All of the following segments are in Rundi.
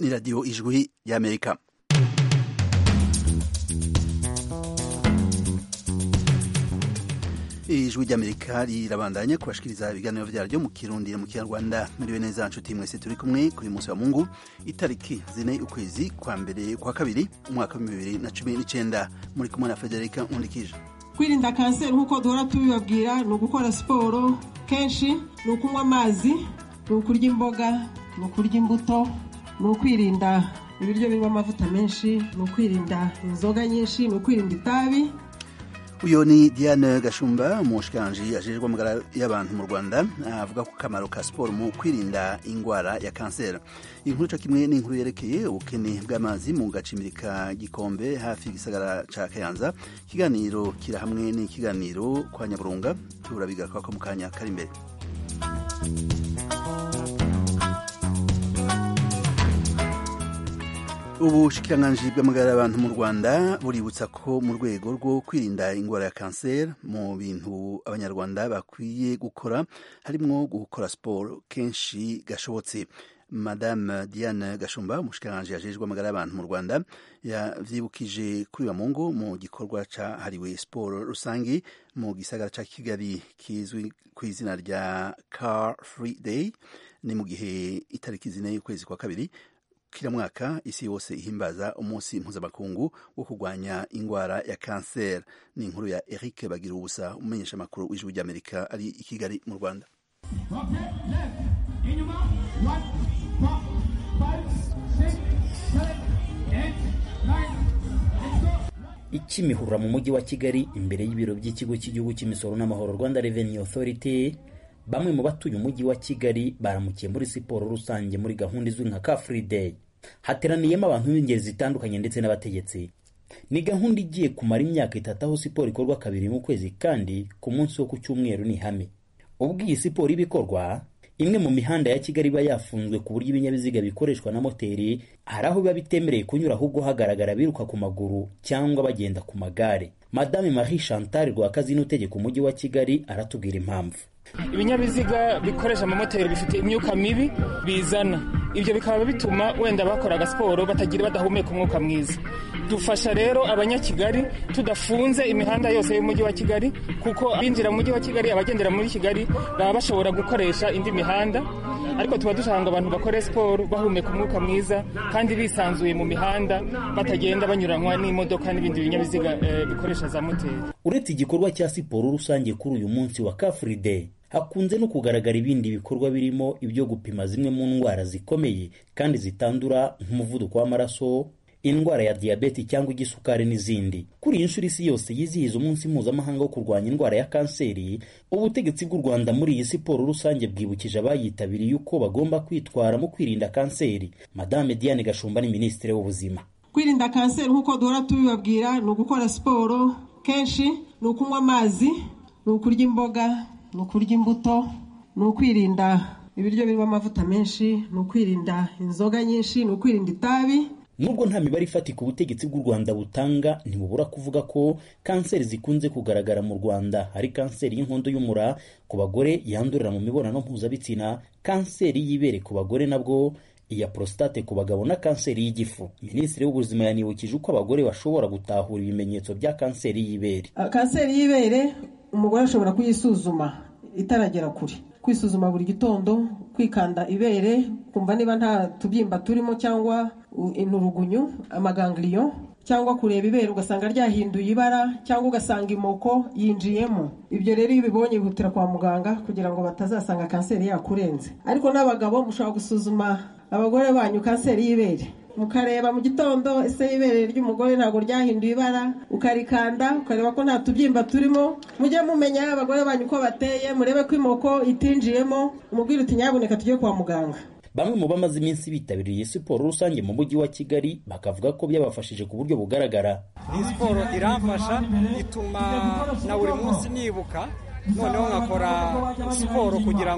ni radiyo ijwi y'amerika ijwi ry'amerika rirabandanya kubashikiriza ibiganiro vyaryo mu kirundi no mu kinyarwanda muriwe neza nshuti mwese turi kumwe kuri munsi wa mungu itariki zine ukwezi kwa mbere kwa kabiri umwaka wa bibiri na cumi n'icenda muri kumwe na federika nkundikije kwirinda kanseri nk'uko duhora tubibabwira ni ugukora siporo kenshi ni ukunywa amazi ni ukurya imboga ni ukurya imbuto ni ukwirinda ibiryo birimo amavuta menshi ni ukwirinda inzoga nyinshi ni ukwirinda itabi uyu ni diane gashumba umushikiranji ajejwe amagara y'abantu mu rwanda avuga ku kamaro ka siporo mu kwirinda indwara ya kanseri inkuru co kimwe n'inkuru yerekeye ubukene bw'amazi mu gacimbiri ka gikombe hafi y'igisagara ca kayanza ikiganiro kira hamwe n'ikiganiro kwa nyaburunga turabigaruka mu kanya kari imbere ubushikiranganji bw'amagara y'abantu mu rwanda buributsa ko mu rwego rwo kwirinda indwara ya kanseri mu bintu abanyarwanda bakwiye gukora harimwo gukora siporo kenshi gashobotse madame diane gashumba umushikiranganji ajejwe amagara y'abantu mu rwanda yavyibukije kuri wa mungu mu gikorwa cahariwe siporo rusangi mu gisagara ca kigali kizwi ku izina rya car free day ni mu gihe itariki zine y'ukwezi kwa kabiri kila mwaka isi yose ihimbaza umunsi mpuzamakungu wo kurwanya indwara ya kanseri ni inkuru ya eric bagira ubusa umumenyesha amakuru w'ijwi ry'amerika ari i kigali mu rwanda ikimihurura mu mujyi wa kigali imbere y'ibiro by'ikigo cy'igihugu cy'imisoro n'amahoro rwanda revenue authority bamwe mu batuye umujyi wa kigali baramukiye muri siporo rusange muri gahunda izwi nka car free day hateraniyemo abantu b'ingeri zitandukanye ndetse n'abategetsi ni gahunda igiye kumara imyaka itatu aho siporo ikorwa kabiri mu kwezi kandi ku munsi wo ku cyumweru ni ihame ubwo iyi siporo iba ikorwa imwe mu mihanda ya kigali iba yafunzwe ku buryo ibinyabiziga bikoreshwa na moteri hari aho biba bitemereye kunyura ahubwo hagaragara biruka ku maguru cyangwa bagenda ku magare madame marie chantal rwakazi n'utegeka umujyi wa kigali aratubwira impamvu ibinyabiziga bikoresha amamoteri bifite imyuka mibi bizana ibyo bikaba bituma wenda bakoraga siporo batagira badahumeka umwuka mwiza dufasha rero abanyakigali tudafunze imihanda yose y'umujyi wa kigali kuko abinjira mu mujyi wa kigali abagendera muri kigali baba bashobora gukoresha indi mihanda ariko tuba dushaka ngo abantu bakore siporo bahumeka umwuka mwiza kandi bisanzuye mu mihanda batagenda banyuranwa n'imodoka n'ibindi binyabiziga bikoresha za moteri uretse igikorwa cya siporo rusange kuri uyu munsi wa kafuri day hakunze no kugaragara ibindi bikorwa birimo ibyo gupima zimwe mu ndwara zikomeye kandi zitandura nk'umuvuduko w'amaraso indwara ya diyabeti cyangwa igisukari n'izindi kuri iyi nshuro isi yose yizihiza umunsi mpuzamahanga wo kurwanya indwara ya kanseri ubutegetsi bw'u rwanda muri iyi siporo rusange bwibukije abayitabiriye uko bagomba kwitwara mu kwirinda kanseri madame diane gashumba ni minisitiri w'ubuzima kwirinda kanseri nk'uko duhora tubibabwira ni ugukora siporo kenshi ni ukunywa amazi ni ukurya imboga ni ukurya imbuto ni ukwirinda ibiryo birimo amavuta menshi ni ukwirinda inzoga nyinshi ni ukwirinda itabi nubwo nta mibare ifatika ubutegetsi bw'u rwanda butanga ntibubura kuvuga ko kanseri zikunze kugaragara mu rwanda hari kanseri y'inkondo y'umura ku bagore yandurira mu mibonano mpuzabitsina kanseri y'ibere ku bagore nabwo iya prostate ku bagabo na kanseri y'igifu minisitiri w'ubuzima yanibukije uko abagore bashobora gutahura ibimenyetso bya kanseri y'ibere kanseri y'ibere umugore ashobora kuyisuzuma itaragera kure kwisuzuma buri gitondo kwikanda ibere kumva niba nta tubyimba turimo cyangwa inturugunyu amagangiriyo cyangwa kureba ibere ugasanga ryahinduye ibara cyangwa ugasanga imoko yinjiyemo ibyo rero iyo ubibonye bihutira kwa muganga kugira ngo batazasanga kanseri yakurenze ariko n'abagabo mushobora gusuzuma abagore banyu kanseri y'ibere mukareba mu gitondo ese ibere ry'umugore ntabwo ryahinduye ibara ukarikanda ukareba ko nta tubyimba turimo mujye mumenya abagore banyu uko bateye murebe ko imoko itinjiyemo umubwire uti nyabuneka tujye kwa muganga bamwe mu bamaze iminsi bitabiriye siporo rusange mu mujyi wa kigali bakavuga ko byabafashije ku buryo bugaragara iyi siporo iramfasha ituma na buri munsi nibuka noneho nkakora siporo kugira ngo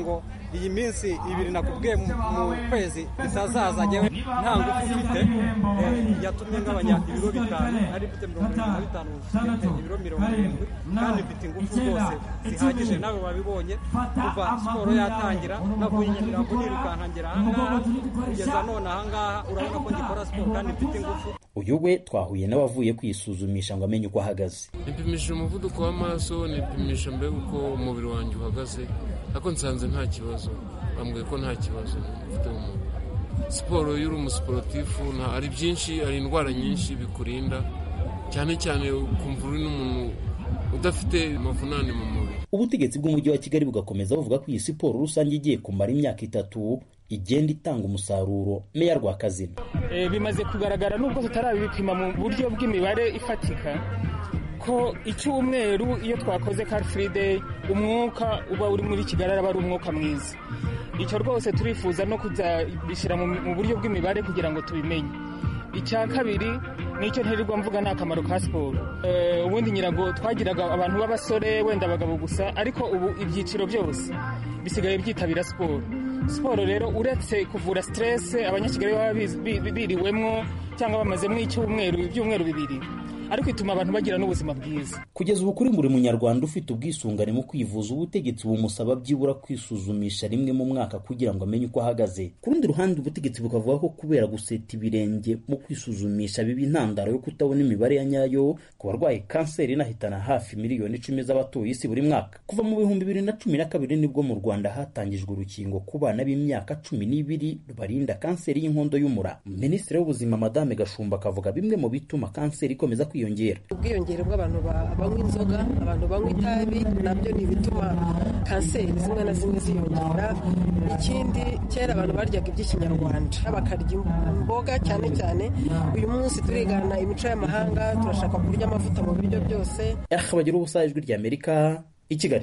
iyi minsi ibiri nakubwiye mu mu kwezi bitazaza njyewe nta ngufu mfite eh, yatumye ngabanya ibiro bitanu nari mfite mirongo irindwi na bitanu mfite ibiro mirongo irindwi kandi mfite ingufu rwose zihagije nawe wabibonye kuva siporo yatangira navuye i nyamirambo nirukanka ngera ahangaha kugeza none ahangaha urabona ko ngikora siporo kandi mfite ingufu uyu we twahuye n'abavuye kwisuzumisha ngo amenye uko ahagaze nipimisha umuvuduko w'amaraso nipimisha mbega uko umubiri wanjye uhagaze ariko nsanze nta kibazo bambwiye ko nta kibazo mfite mu mubiri siporo iyo uri umusiporutifu nta- hari byinshi hari indwara nyinshi bikurinda cyane cyane ukumva uri n'umuntu udafite amavunane mu mubiri ubutegetsi bw'umujyi wa kigali bugakomeza buvuga ko iyi siporo rusange igiye kumara imyaka itatu igenda itanga umusaruro meya rwakazina Eh, bimaze kugaragara nubwo tutarabipima mu buryo bw'imibare ifatika ko icyumweru iyo twakoze car free day umwuka uba uri muri kigali araba ari umwuka mwiza icyo rwose turifuza no kuzabishyira mu mu buryo bw'imibare kugira ngo tubimenye icya kabiri nicyo ntirirwa mvuga ni akamaro ka siporo Eh, ubundi nyirago twagiraga abantu b'abasore wenda abagabo gusa ariko ubu ibyiciro byose bisigaye byitabira siporo siporo rero uretse kuvura siterese abanyakigali baba biz- bi- bi- biriwemwo cyangwa bamazemo icyumweru ibyumweru bibiri ariko ituma abantu bagira n'ubuzima bwiza kugeza ubu kuri buri munyarwanda ufite ubwisungane mu kwivuza ubutegetsi bumusaba byibura kwisuzumisha rimwe mu mwaka kugira ngo amenye uko ahagaze ku rundi ruhande ubutegetsi bukavuga ko kubera guseta ibirenge mu kwisuzumisha biba intandaro yo kutabona imibare ya nyayo ku barwaye kanseri inahitana hafi miliyoni icumi z'abatuye isi buri mwaka kuva mu bihumbi bibiri na cumi na kabiri nibwo mu rwanda hatangijwe urukingo ku bana b'imyaka cumi n'ibiri rubarinda kanseri y'inkondo y'umura minisitiri w'ubuzima madame gashumba akavuga bimwe mu bituma kanseri ikomeza kwiyongera ubwiyongere bw'abantu ba- banywa inzoga abantu banywa itabi nabyo ni ibituma kanseri zimwe na zimwe ziyongera ikindi kera abantu baryaga iby'ikinyarwanda bakarya imboga cyane cyane uyu munsi turigana imico y'amahanga turashaka kurya amavuta mu biryo byose bagira ubusa ijwi ry'amerika i kigali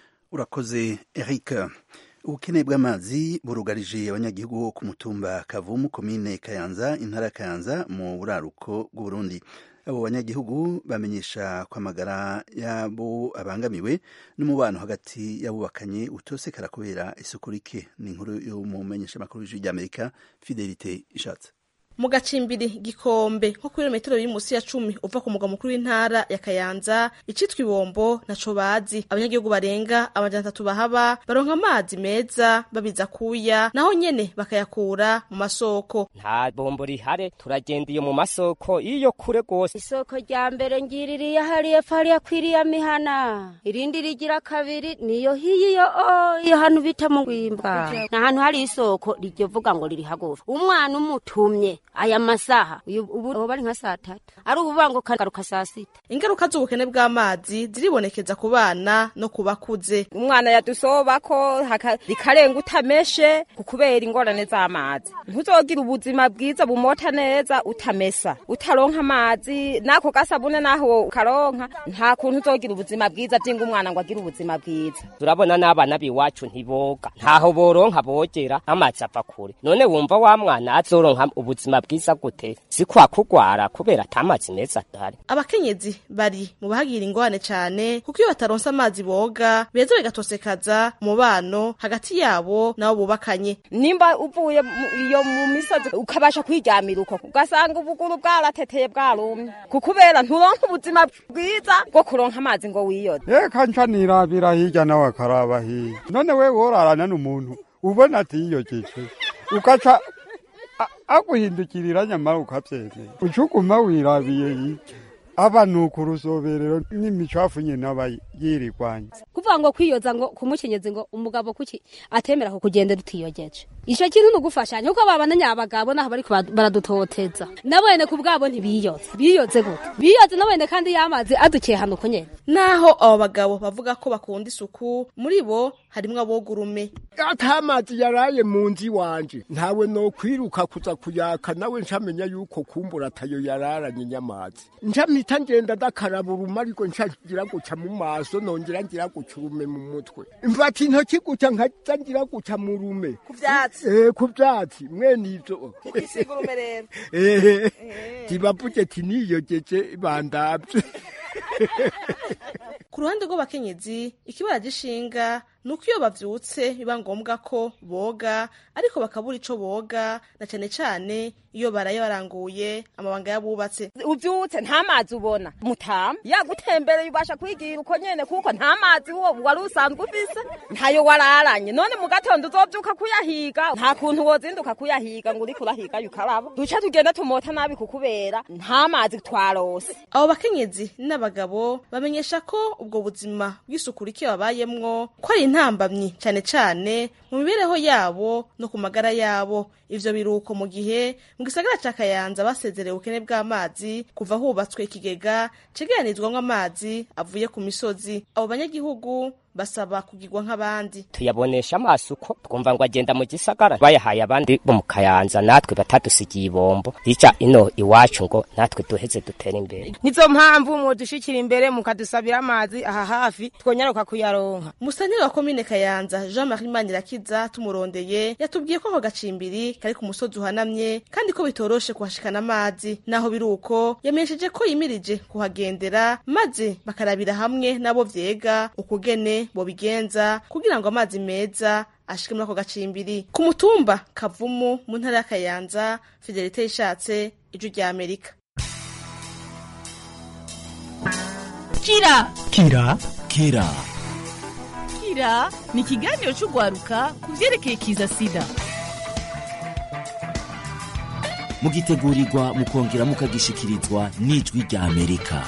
urakoze eric ubukene bw'amazi burugarije abanyagihugu bo ku mutumba kavumu komine kayanza intara ya kayanza mu buraruko bw'uburundi abo banyagihugu bamenyesha ko amagara yabo abangamiwe n'umubano hagati y'abubakanye utosekara kubera isuku rike ni inkuru y'umumenyeshamakuru w'ijwi ry'amerika fidelite ishatse mu gacimbiri gikombe nko kuri metero biri munsi ya cumi uva ku mugwa mukuru w'intara ya kayanza icitwa ibombo naco bazi abanyagihugu barenga amajana atatu bahaba baronka amazi meza babiza kuya naho nyene bakayakura mu masoko nta bombo rihare turagenda iyo mu masoko iyo kure rwose isoko rya mbere ngiririye hariya hariya kwiriya mihana irindi rigira kabiri niyo hiyo o iyo hantu bita mu rwimbwa ni ahantu hari isoko rivuga ngo riri hagufi umwana umutumye aya masaha uyu ubu ubu bari nka saa tatu ari ubuvuga ngo kagaruka saa sita ingaruka z'ubukene bw'amazi ziribonekeza ku bana no ku bakuze umwana yadusobako haka- rikarenga utameshe ku kubera ingorane z'amazi ntuzogira ubuzima bwiza bumota neza utamesa utaronka amazi n'ako gasabune naho ukaronka nta kuntu uzogira ubuzima bwiza byinga umwana ngo agire ubuzima bwiza turabona n'abana b'iwacu ntiboga ntaho boronka bogera amazi ava kure none wumva wa mwana azoronka ubuzima bwiza gute si kwa kugwara kubera ata mazi meza adahari abakenyezi bari mu bahagira ingorane cane kuko iyo bataronse amazi boga beza bigatosekaza umubano hagati yabo n'abo bubakanye nimba uvuye mu- iyo mu misozi ukabasha kwiryamira uko ugasanga ubuguru bwarateteye bwarumye kukubera nturonka ubuzima bwiza bwo kuronka amazi ngo wiyoze reka nca nirabira hirya nawe akaraba hirya none we worarana n'umuntu ubona atiyogeje ugaca a- aguhindukirira nyamara ukabyemera ucuguma wirabiye hirya aba ni ukurusoberero n'imicafu nyine aba yirirwanya kuvuga ngo kwiyoza ngo kumukenyezi ngo umugabo kuki atemera kukugenda tutiyogeje ico kintu nugufashanya kuko babana nyabagabo naho bariko ba- baradutoteza nabone ku bwabo ntibiyoze biyoze gute biyoze nabone kandi yamazi adukiye hano uko nyene naho abo bagabo bavuga ko bakunda isuku muri bo harimwo abogurume atamazi yaraye mu nzu iwanje ntawe no kwiruka kuza kuyaka nawe ncamenya yuko kumbura atayo yararanye nyamazi ncamita ngenda dakaraba uruma ariko ncagira guca mu maso nongera ngira guca urume mu mutwe mfata intoki guca nkaza ngira guca mu rume ku vyatsi eh ku vyatsi mwene ivyo igisiga urume rero eh tibavuze ti niyogeje bandavye ku ruhande rw'abakenyezi ikibara gishinga ni uko iyo bavyutse biba ngombwa ko boga ariko bakabura ico boga na cane cane iyo baraye baranguye amabanga y'abubatse uvyutse nta mazi ubona mutama yagutembereye ubasha kwigira uko nyene kuko nta mazi wo wari usanzwe ufise ntayo wararanye none mu gatondo uzovyuka kuyahiga nta kuntu wozinduka kuyahiga ngo uriko urahiga yukaraba duca tugenda tumota nabi kukubera nta mazi twarose abo bakenyezi n'abagabo bamenyesha ko ubwo buzima bw'isuku rike babayemwo ko ari intambamyi cane cane mu mibereho yabo no ku magara yabo ivyo biruko mu gihe mu gisagara ca kayanza basezerewe ubukene bw'amazi kuva hubatswe ikigega cegeranizwamwo amazi avuye ku misozi abo banyagihugu basaba kugirwa nk'abandi tuyabonesha amaso uko twumva ngo agenda mu gisagara bayahaye abandi bo mu kayanza natwe batadusigiye ibombo rica ino iwacu ngo natwe duheze dutere imbere nizo mpamvu mudushikira imbere mukadusabira amazi aha hafi twonyaruka kuyaronka musanire wa komine kayanza jean marie manirakiza tumurondeye yatubwiye ko ako gacimbiri kari ku musozi uhanamye kandi ko bitoroshe kuhashikana amazi naho biri uko yamenyesheje ko yimirije kuhagendera maze bakarabira hamwe nabo vyega ukugene bobigenza kugira ngo amazi meza ashike muri ako gacimbiri ku mutumba kavumu mu ntara ya kayanza fidelite ishatse ijwi rya amerika kira kira kira kira ni ikiganiro cy'urwaruka ku byerekeye kiza sida mugitegurirwa mukongera mukagishikirizwa n'ijwi rya amerika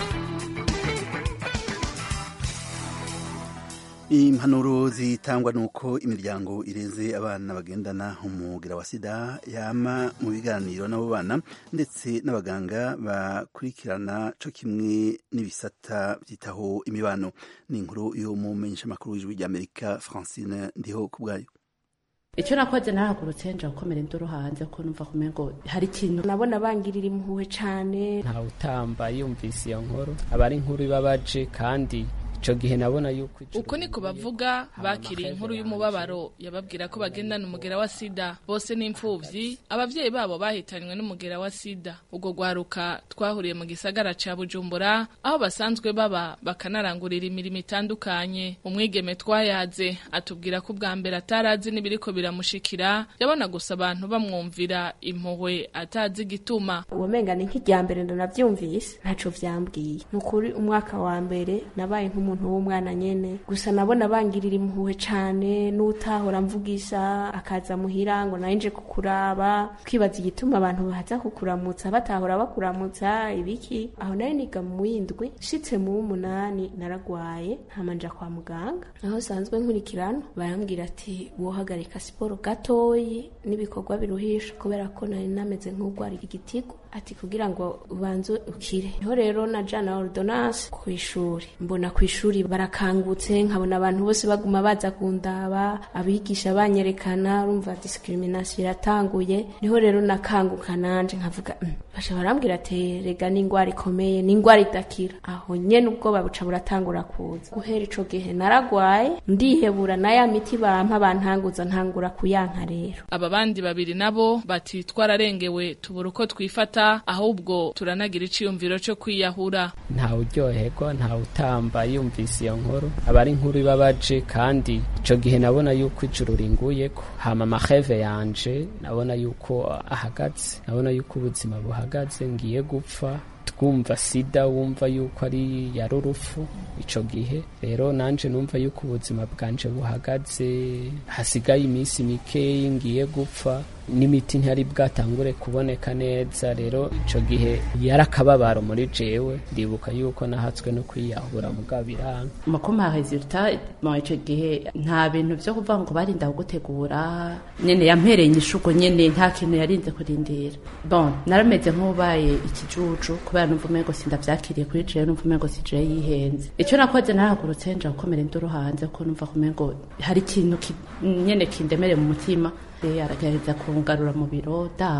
impanuro zitangwa nuko imiryango ireze abana bagendana umugira wa sida yama mu biganiro n'abo bana ndetse n'abaganga bakurikirana co kimwe n'ibisata byitaho imibano ni inkuru yo mu menyeshamakuru w'ijwi ry'amerika francine ndiho ku bwayo icyo nakoze narahagurutse nja gukomera induru hanze ko numva kumengo hari ikintu nabona bangirira impuhwe cane ntawe utamba yumvise iyo nkuru aba ari inkuru ibabaje kandi ico gihe nabona yuko uko niko bavuga bakiriye inkuru y'umubabaro yababwira ko bagendana umugera wa sida bose n'imfuvyi abavyeyi babo bahitanywe n'umugera wa sida ubwo gwaruka twahuriye mu gisagara ca bujumbura aho basanzwe baba bakanarangurira imirimo itandukanye umwigeme twayaze atubwira ko ubwa mbere atarazi n'ibiriko biramushikira yabona gusa abantu bamwumvira impuhwe atazi igituma uwomenga ni nk'irya mbere ndanavyumvise ntaco vyambwiye ni ukuri umwaka wa mbere nabaye nk'umuntu umuntu w'umwana nyene gusa nabona bangirira impuhwe cane n'utahora mvugisha akaza muhira ngo naye nje kukuraba kwibaza igituma abantu baza kukuramutsa batahora bakuramutsa ibiki aho nayo niga mu windwi nshitse mu w'umunani naragwaye ntama nja kwa muganga aho sanzwe nkurikirana barambwira ati wohagarika siporo gatoyi n'ibikorwa biruhisha kubera ko nari nameze nk'ugwara igitigo ati kugira ngo ubanze ukire niho rero najana ordonance ku ishuri mbona ku ishuri barakangutse nkabona abantu bose baguma baza kundaba abigisha banyerekana urumva discrimination iratanguye niho rero nakanguka nanje nkavuga mm. basha barambwira ati rega n'ingwara ikomeye n'ingwara idakira aho nyene ubwoba buca buratangura kuza guhera ico gihe naragwaye ndihebura na ya miti bampa bantanguza ntangura kuyanka rero aba bandi babiri nabo bati twararengewe tubura uko twifata ahubwo turanagira iciyumviro cyo kwiyahura ntawe uryoherwa ntawe utamba yumvise iyo nkuru aba ari inkuru ibabaje kandi ico gihe nabona yuko ijuru ringuyeko hama amaheve yanje nabona yuko ahagaze nabona yuko ubuzima buhagaze ngiye gupfa twumva sida wumva yuko ari yari urufu ico gihe rero nanje numva yuko ubuzima bwanje buhagaze hasigaye iminsi mikeyi ngiye gupfa n'imiti ntiyari bwatangure kuboneka neza rero ico gihe yari akababaro muri jewe ndibuka yuko nahatswe no kwiyahura mugabo biranga makoma resultat mu ico gihe nta bintu vyo kuvuga ngo barinda gutegura nyene yampereye inyishuko nyene nta kintu yarinze kurindira bon narameze nk'ubaye ikijuju kubera numva umengo sindavyakiriye kuri jewe numva umengo si jewe yihenze ico nakoze narahagurutse nja gukomera induru hanze ko numva kumengo hari ikintu nyene kindemere mu mutima aragerageza kungarura mu biro danka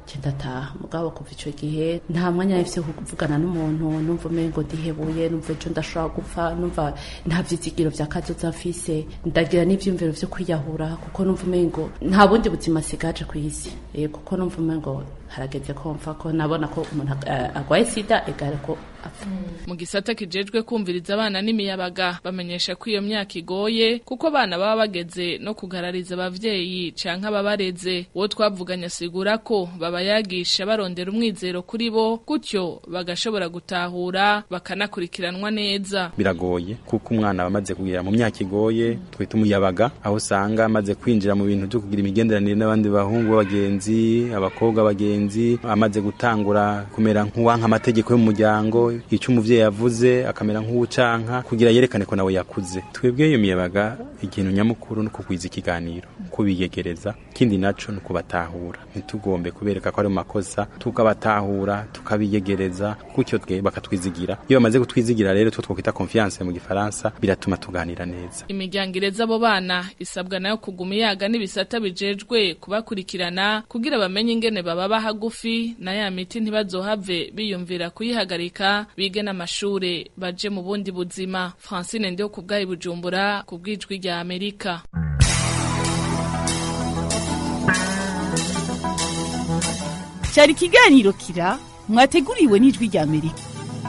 ndataha mugabo kuva icyo gihe nta mwanya yahise kuvugana n'umuntu numva umengo ndihebuye numva ejo ndashobora gupfa numva nta byizigiro bya kazoza mfise ndagira n'ibyiyumviro byo kwiyahura kuko numva umengo nta bundi buzima sigaje ku isi kuko numva umengo harageze ko mfa ko nabona ko umuntu agwaye sida egare ko apfa mu gisata kijejwe kumviriza abana n'imiyabaga bamenyesha ko iyo myaka igoye kuko abana baba bageze no kugarariza abavyeyi canke ababareze uwo twavuganye asigura ko babayagisha barondera umwizero kuri bo gutyo bagashobora gutahura bakanakurikiranwa neza biragoye kuko umwana aba amaze kugira mu myaka igoye twita umuyabaga aho usanga amaze kwinjira mu bintu byo kugira imigenderanire n'abandi bahungu b'abagenzi abakobwa b'abagenzi amaze gutangura kumera nk'uwanka amategeko y'umuryango icyo umuvyeyi yavuze akamera nk'uwucanka kugira yerekane ko nawe yakuze twebwe iyo miyabaga ikintu nyamukuru no kugwiza ikiganiro kubiyegereza ikindi naco no kubatahura ntitugombe kubereka ko ari mu makosa tukabatahura tukabiyegereza gutyo twe bakatwizigira iyo bamaze kutwizigira rero two twokwita confiance mu gifaransa biratuma tuganira neza imiryango ireza abo bana isabwa nayo kuguma iyaga n'ibisata bijejwe kubakurikirana kugira bamenye ingene baba hagufi na ya miti ntibazohave biyumvira kuyihagarika bige n'amashure baje mu bundi buzima francine ndiho ku bwayi bujumbura ku bwijwi rya amerika cyari ikiganiro kira mwateguriwe n'ijwi rya amerika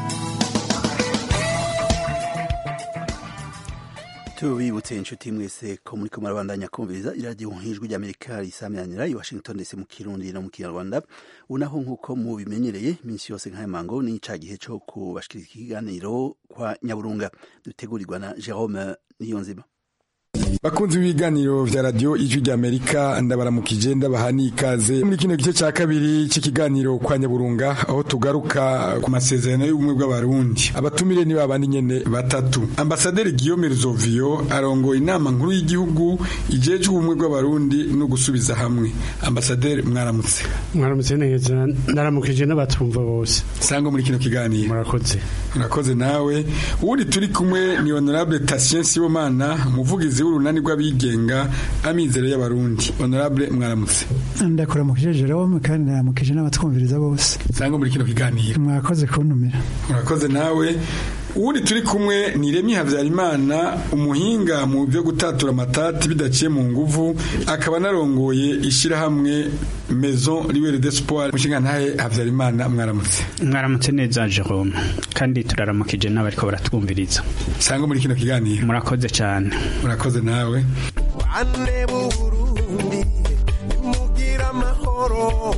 tubibutse inshuti mwese ko muri kumwe arabandanya kumviriza iradiyo nk'ijwi ry'amerika risamyanira i washington dc mu kirundi no mu kinyarwanda unaho nk'uko mubimenyereye iminsi yose nk'aya mango ni ca gihe co kubashikiriza ikiganiro kwa nyaburunga dutegurirwa na jerome niyonzima bakunzi b'ibiganiro vya radio ijwi rya Amerika ndabaramukije ndabaha ikaze muri kino gice ca kabiri c'ikiganiro kwa Nyaburunga aho tugaruka ku masezerano y'ubumwe bw'abarundi abatumire ni babandi nyene batatu ambasaderi Guillaume Ruzovio arongoye inama nkuru y'igihugu ijeje ubumwe bw'abarundi no gusubiza hamwe ambasaderi mwaramutse mwaramutse neza ndaramukije n'abatumva bose sango muri kino kiganiro murakoze murakoze nawe uwundi turi kumwe ni honorable Tatien Sibomana umuvugizi w'urunani rw'abigenga amizero y'abarundi honorable mwaramutse ndakuramukije Jerome kandi ndaramukije n'abatwumviriza bose sango muri kino kiganiro mwakoze kuntumira murakoze nawe uwundi turi kumwe ni Remi Havyarimana umuhinga mu byo gutatura amatati bidaciye mu nguvu akaba narongoye ishirahamwe Maison Libre d'Espoir mushinga ntahe Havyarimana mwaramutse mwaramutse neza Jerome kandi turaramukije n'abariko baratwumviriza sango muri kino kiganiro murakoze cyane murakoze nawe bane b'uburundi mugira amahoro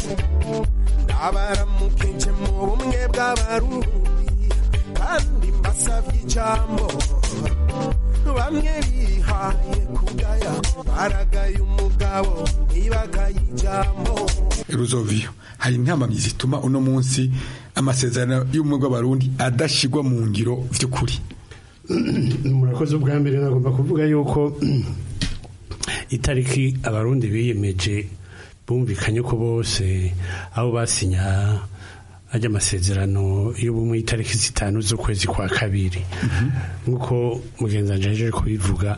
ndabaramukije mu bumwe bw'abarundi kandi mbasabye ijambo bamwe bihaye kugaya baragaye umugabo ntibagaye ijambo Ruzovio hari intambamyi zituma uno munsi amasezerano y'ubumwe bw'abarundi adashigwa mu ngiro vy'ukuri murakoze ubwa mbere nagomba kuvuga yuko itariki abarundi biyemeje bumvikanye ko bose aho basinya ajya amasezerano y'ubumwe itariki zitanu z'ukwezi kwa kabiri nk'uko mugenzi wanjye aje kubivuga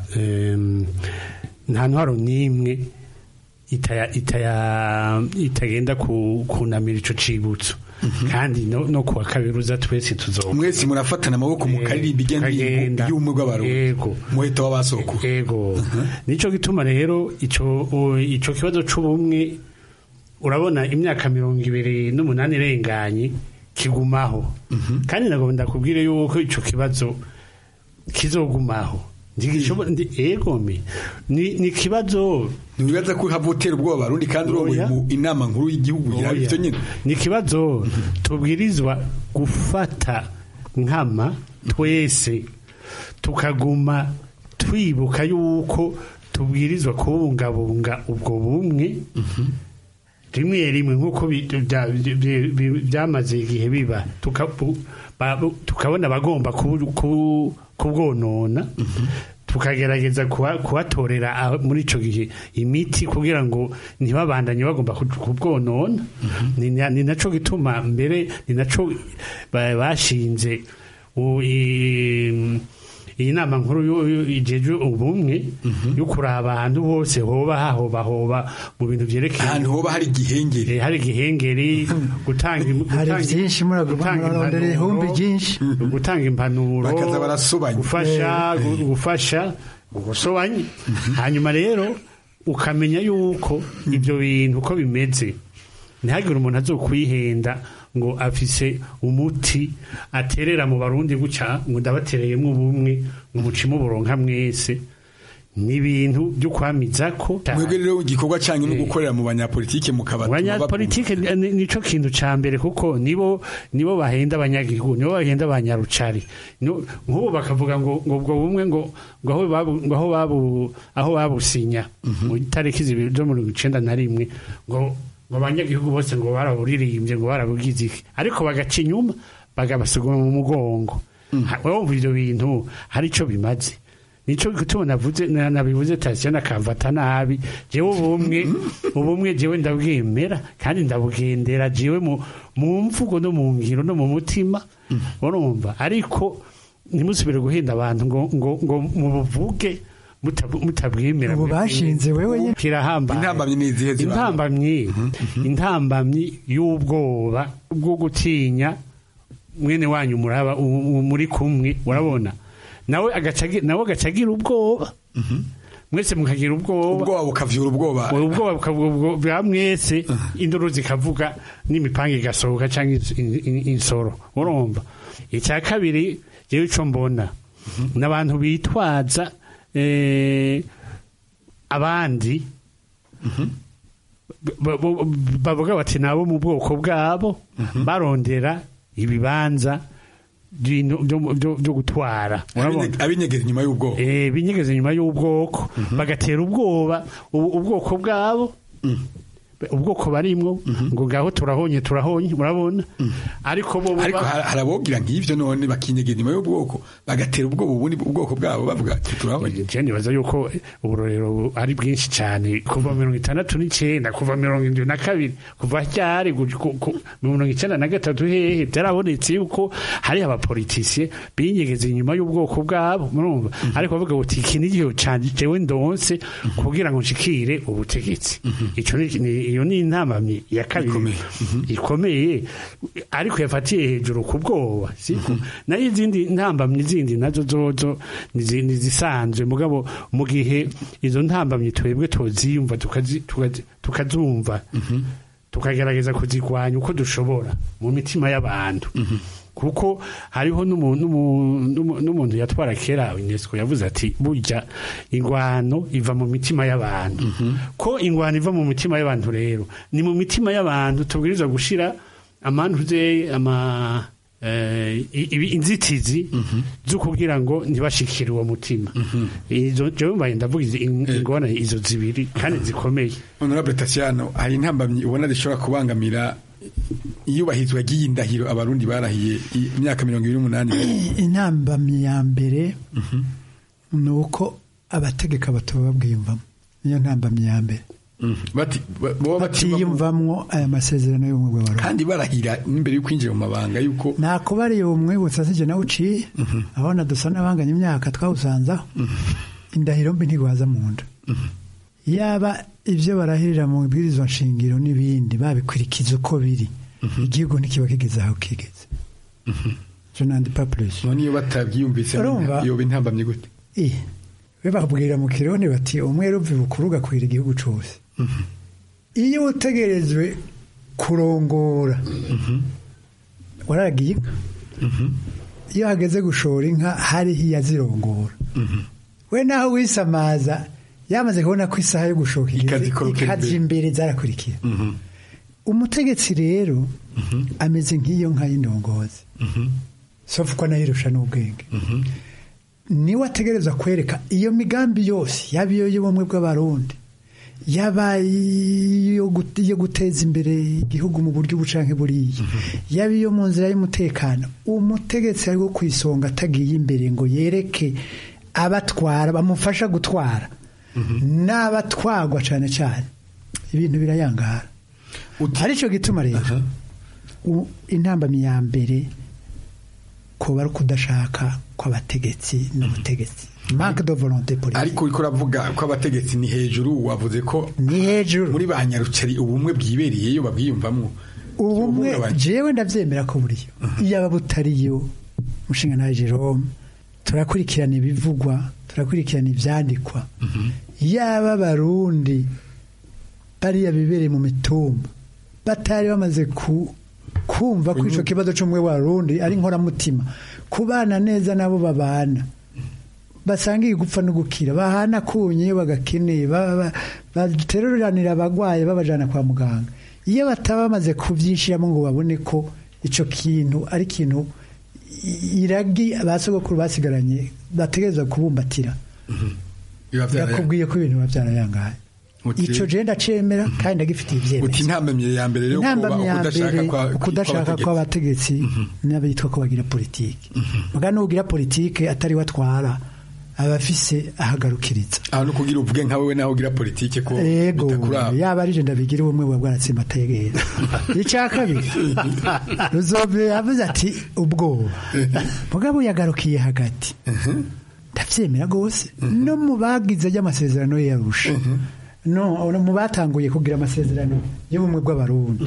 nta ntwaro n'imwe itagenda kunamira icyo cibutso kandi no kuwa kabiri uza twese tuzoba mwese murafatana amaboko mu karirimbi igenda y'ubumwe bw'abarundi yego muheto w'abasoko yego nico gituma rero ico ico kibazo c'ubumwe urabona imyaka mirongo ibiri n'umunani irenganye kigumaho kandi nagomba ndakubwire yuko ico kibazo kizogumaho egome ni ikibazo ntibibaza ko havutera ubwoba abarundi kandi urongoye mu inama nkuru y'igihugu ivyo nyine ni ikibazo tubwirizwa gufata nkama twese tukaguma twibuka yuko tubwirizwa kubungabunga ubwo bumwe rimwe rimwe nk'uko byamaze igihe biba tukabona abagomba kubwonona tukagerageza kubatorera muri icyo gihe imiti kugira ngo ntibabandanye bagomba kubwonona ni nacyo gituma mbere ni nacyo bashinze iyi nama nkuru yo- yo- ijejwe ubumwe yo kuraba ahantu hose hoba hahoba hoba mu bintu vyerekeye ahantu hoba hari igihengeri hari igihengeri gutanga im- hari gutanga- byinshi gutanga murarondera ihumbi impanuro, ryinshi gutanga impanuro Bakaza barasobanya. gufasha gu- gufasha gusobanya hanyuma rero ukamenya yuko ibyo bintu uko bimeze ntihagire umuntu azokwihenda ngo afise umuti aterera mu barundi guca ngo ndabatereyemo ubumwe ngo mucime uburonka mwese ni ibintu byo kwamiza ko mwebwe rero igikorwa cyanyu no gukorera mu banyapolitike mukabatuma abanyapolitike ni- nico kintu ca mbere kuko nibo nibo bahenda abanyagihugu nibo bahenda abanyarucari No- nk'ubu bakavuga ngo ngo ubwo bumwe ngo ngo aho babu ngo aho babu aho babusinya mu itariki zibiri zo mirongo icenda na rimwe ngo ngo abanyagihugu bose ngo baraburirimbye ngo barabugize iki ariko bagaca inyuma bagabasuguma mu mugongo Ha- wumva ivyo bintu hari ico bimaze nico gituma navuze na- nabivuze tasiyo nakamfata nabi jewe ubumwe ubumwe jewe ndabwemera kandi ndabugendera jewe mu mu mvugo no mu ngiro no mu mutima urumva ariko ntimusubire guhenda abantu ngo ngo ngo mubuvuge mutab- mutabwemera ubu bashinze wewe nyine kirahambaye intambamyi ni izihe ziba intambamyi intambamyi y'ubwoba bwo gutinya mwene wanyu muraba u- u- muri kumwe urabona nawe agaca agi- nawe agaca agira ubwoba mwese mukagira ubwoba ubwoba bukavyura ubwoba ubwoba bukavuga bwa mwese induru zikavuga n'imipanga igasohoka cyangwa ins- in- in- insoro urumva icya kabiri jewe ico mbona n'abantu bitwaza eh, abandi ba- ba- bavuga bati nabo mu bwoko bwabo barondera ibibanza by'ino- byo- byo byo gutwara urabona abinyegeza inyuma y'ubwoko eh binyegeza inyuma y'ubwoko bagatera ubwoba ubu- ubwoko bwabo ubwoko barimwo ngo ngaho turahonye turahonye murabona ariko bo bo ariko ba- har- harabogira nk'ivyo none bakinyegeza inyuma y'ubwoko bagatera ubwoba ubundi ubwoko bwabo bavuga ati turabonye je nibaza yuko uburorero bu- ari bwinshi cyane kuva mirongo itandatu n'icyenda kuva mirongo indwi na kabiri kuva ryari gu- ku- ku- mirongo icyenda na gatatu hehe byarabonetse yuko hari abapolitisiye binyegeza inyuma y'ubwoko bwabo murumva ariko bavuga buti iki ni igihe canje jewe ndonse kugira ngo nshikire ubutegetsi ico ni ni- iyo ni intamamyi ya kabiri ikomeye ariko yafatiye hejuru ku bwoba siko nayo izindi ntambamyi zindi nazo zozo nizi- nizisanzwe mugabo mu gihe izo ntambamyi twebwe toziyumva tukazi- tukazi- tukazumva tukagerageza kuzigwanya uko dushobora mu mitima y'abantu kuko hariho n'umu- n'umu- n'umu- n'umuntu yatwara kera unesco yavuze ati burya ingwano iva mu mitima y'abantu ko ingwano iva mu mitima y'abantu rero ni mu mitima y'abantu tubwirizwa gushira amantuze ama eh, i- ibi- inzitizi zo kugira ngo ntibashikire uwo mutima izo jewe mbaye ndavuga izi- in- ingorane izo zibiri kandi zikomeye honorable Tatiano hari intambamyi ubona zishobora kubangamira iyubahirizwa ry'iyi ndahiro abarundi barahiye i- imyaka mirongo ibiri n'umunani intambamyi ya mbere ni uko abategeka batuba babwiyumvamo niyo ntambamyi ya mbere bati ba- boba batiyumvamwo aya masezerano y'ubumwe bw'abarundi kandi barahira n'imbere yo kwinjira mu mabanga yuko nakubariye umwibutsa sije nawe uciye abona dusa n'abanganya imyaka twawusanzaho indahiro mbi ntigwaza mu nda yaba ibyo barahirira mu bwirizwa nshingiro n'ibindi babikurikiza uko biri igihugu ntikiba kigeze aho kigeze je n'andi pas plus none iyo batabyiyumvise Urumva? yoba intambamyi gute Eh, we babwira mu kironi bati umwere uvi bukuru ugakwira igihugu cose iyo utegerejwe kurongora waragiye inka iyo hageze gushora inka hariho iyazirongora we naho wisamaza yamaze kubona ko isaha yo gushoka igeze Ikazikorokera ikaja imbere. imbere zarakurikira umutegetsi rero ameze nk'iyo nka y'indongozi sofu ko anayirusha n'ubwenge niwe ategereza kwereka iyo migambi yose yaba iyo y'ubumwe bw'abarundi yaba iyo gut- iyo guteza imbere igihugu mu buryo bucanke buriya yaba iyo mu nzira y'umutekano umutegetsi ari wo ku isonga atagiye imbere ngo yereke abatwara bamufasha gutwara n'abatwagwa cyane cyane ibintu birayangara aricyo gituma rero u- intambamyi ya mbere kuba ari ukudashaka kw'abategetsi n'ubutegetsi manque de volonté politique ariko uriko uravuga ko abategetsi ni hejuru wavuze ko ni hejuru muri ba nyarucari ubumwe bwibereyeyo babwiyumvamwo ubumwe jewe ndavyemera ko buriyo iyaba butariyo mushinga nawe Jerome turakurikirana ibivugwa turakurikirana ivyandikwa yaba abarundi bariya bibereye mu mitumba batari bamaze ku kumva ko ico kibazo c'umwe warundi ari nkoramutima kubana neza nabo babana basangiye gupfa no gukira bahana kunye iyo bagakeneye bateruranira abagwaye babajana kwa muganga iyo bataba bamaze kuvyishiramo ngo babone ko ico kintu ari kintu iragi abasogokuru basigaranye bategereza kubumbatira yakubwiye ko ibintu biba byarayangaye ico je ndacemera kandi ndagifitiye ivyemezo uti intambamye ya mbere rero intambamye ya mbere kwa ukudashaka kw'abategetsi n'abitwa ko bagira politike muga nugira politike atari watwara abafise ahagarukiriza aho no kugira uvuge nka wewe naho ugira politike ko yego yaba ari je ndabigira ubumwe bwa bwaratsimba ategera icya kabiri ruzove yavuze ati ubwoba mugabo yagarukiye hagati ndavyemera gose no mu bagize ry'amasezerano yarusha no mu batanguye kugira amasezerano y'ubumwe bw'abarundi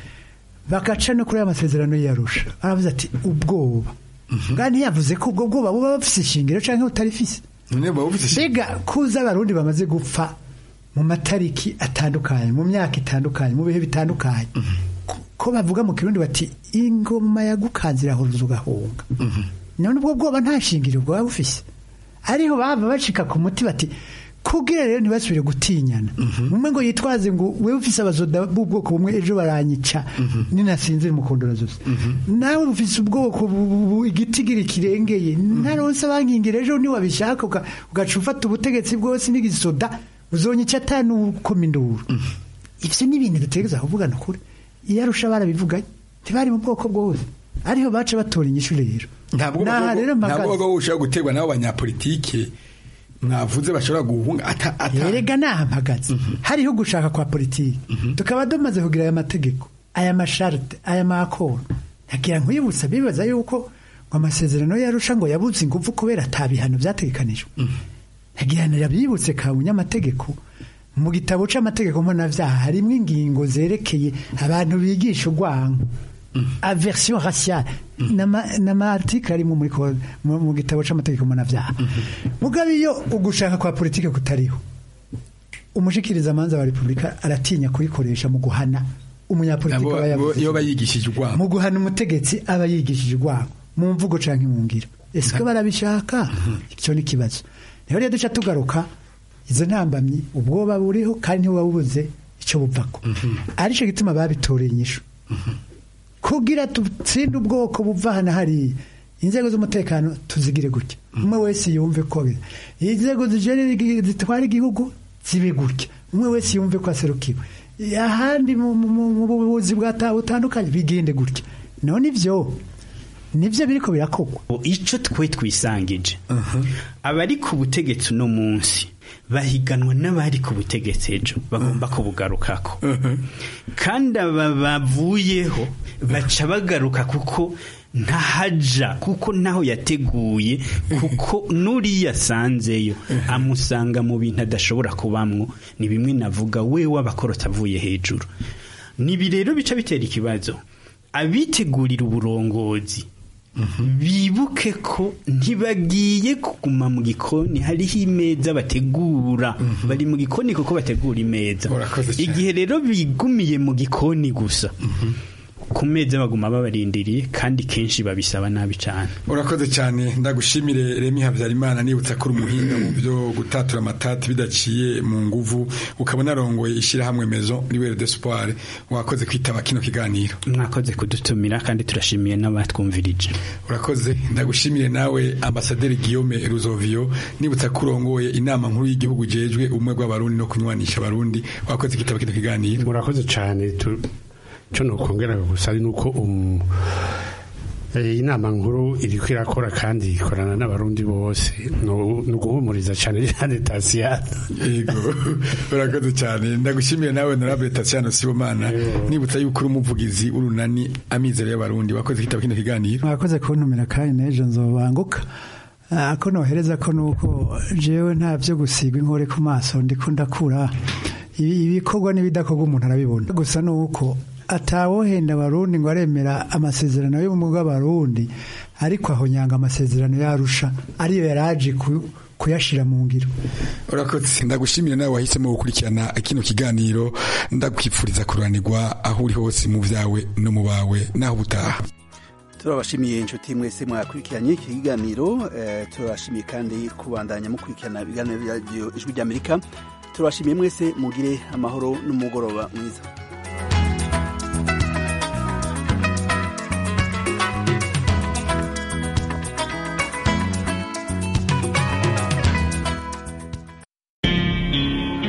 bakaca no kuri aya masezerano yarusha aravuze ati ubwoba ngani yavuze ko ubwo bwoba buba bufise ishingiro canke butarifise mbega kuza abarundi bamaze gupfa mu matariki atandukanye mu myaka itandukanye mu bihe bitandukanye ko bavuga mu kirundi bati ingoma yagukanze irahuruza ugahunga none ubwo bwoba nta shingiro bwaba bufise ariho bava bacika ku muti bati kugira rero ntibasubire gutinyana umwe ngo yitwaze ngo wewe ufise abazoda b'ubwoko bumwe ejo baranyica ninasinzira mukondora zose nawe ufise ubwoko igitigiri kirengeye naronse bankingira ejo niwabishaka ugaca ufata ubutegetsi bwose n'igisoda uzonyica atanu ukoma induru ivyo ni ibintu dutegereza kuvugana kure iyo arusha barabivuganye ntibari mu bwoko bwose ariho baca batora inyishu rero ntabwo ntabwo ushobora guterwa n'abo banyapolitike mwavuze bashobora guhunga yerega nahamagaze hariho gushaka kwa politiki tukaba dumaze kugira aya mategeko aya masharite aya makoro ntagira nkwibutsa bibaza yuko ngo amasezerano yarusha ngo yabuze ingufu kubera atabihano byategekanijwe ntagira bibutse ka munyamategeko mu gitabo c'amategeko mpanavyaha harimwo ingingo zerekeye abantu bigisha urwango aversion raciale n'amaarticle arimo muri mu gitabo c'amategeko mpanavyaha mugabe iyo ugushaka kwa politike kutariho umushikiriza amanza wa repubulika aratinya kuyikoresha mu guhana umunyapolitiki aba yavuze mu guhana umutegetsi aba yigishije urwango mu mvugo canke mu ngiro ese ko barabishaka icyo ni kibazo rero rero duca tugaruka izo ntambamyi ubwoba buriho kandi ntibuba bubuze icyo buvako arico gituma babitoreye inyishu kugira tutsinde ubwoko buva hano hariya inzego z'umutekano tuzigire gutya umwe wese yumve ko inzego zitwara igihugu zibe gutya umwe wese yumve ko aserukiwe ahandi mu buvuzi butandukanye bigende gutya none ibyo nibyo biriko birakogwa icyo twe twisangije abari ku butegetsi uno munsi bahiganwa n'abari ku butegetsi ejo bagomba kubugarukako kandi aba bavuyeho baca bagaruka kuko ntahaja kuko naho yateguye kuko n'uriya asanzeyo amusanga mu bintu adashobora kubamwo ni bimwe navuga we w'abakorota avuye hejuru nibi rero bica bitera ikibazo abitegurira uburongozi bibuke ko ntibagiye kuguma mu gikoni hariho imeza bategura bari mu gikoni kuko bategura imeza igihe rero bigumiye mu gikoni gusa ku meza baguma babarindiriye kandi kenshi babisaba nabi cyane urakoze cyane ndagushimire remi habyarimana nibutsa ko uri umuhinga mu byo gutatura amatati bidaciye mu nguvu ukabona arongoye ishyirahamwe mezo riwere d'espoir wakoze kwitaba kino kiganiro mwakoze kudutumira kandi turashimiye n'abatwumvirije urakoze ndagushimire nawe ambasaderi Guillaume Ruzovio nibutsa ko urongoye inama nkuru y'igihugu jejwe ubumwe bw'abarundi no kunywanisha abarundi wakoze kwitaba kino kiganiro murakoze cyane cyo nokongera gusa ari nuko Eh, inama nkuru iriko irakora kandi ikorana n'abarundi bose no no guhumuriza cyane cyane Tasiana yego urakoze cyane ndagushimiye nawe honorable Tatiana Sibomana nibutsa yuko uri umuvugizi w'urunani amizero y'abarundi wakoze kitaba kino kiganiro mwakoze kuntumira kandi n'ejo nzobanguka Ah, ko nohereza ko nuko jewe nta byo gusiga inkore ku maso ndiko ndakura Ibi- ibikorwa n'ibidakorwa umuntu arabibona gusa nuko atawohenda abarundi ngo aremera amasezerano y'ubumwe bw'abarundi ariko aho nyanga amasezerano yarusha ariyo yaraje ku- kuyashira mu ngiro urakoze ndagushimira nawe wahisemo gukurikirana kino kiganiro ndakwifuriza kuranirwa aho uri hose mu byawe no mu bawe naho ubutaha turabashimiye inshuti mwese mwakurikiranye iki kiganiro eh, turabashimiye kandi kubandanya mukurikirana ibiganiro bya radiyo ijwi ry'amerika turabashimiye mwese mugire amahoro n'umugoroba mwiza